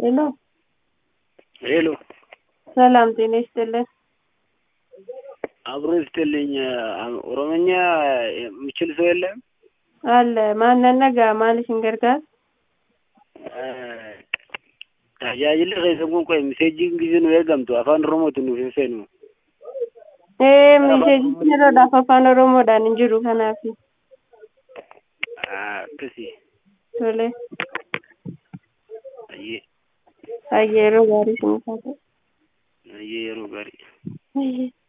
ሄሎ ሄሎ ሰላም ጤና ይስጥልን። አብሮ ይስጥልኝ። ኦሮምኛ የሚችል ሰው የለም? አለ ማንን ነጋ ማለሽን ገርጋር tajaajilli keessan kun qoy miseejiin gisee nu eegamtu afaan oromootiin nuuf hin seenu. ee miseejichi yeroodhaaf afaan oromoodhaan hin jiru kanaaf akkasii tole ayyee hayyee yeroo gaarii sinii taate ayyee yeroo gaarii. hayyee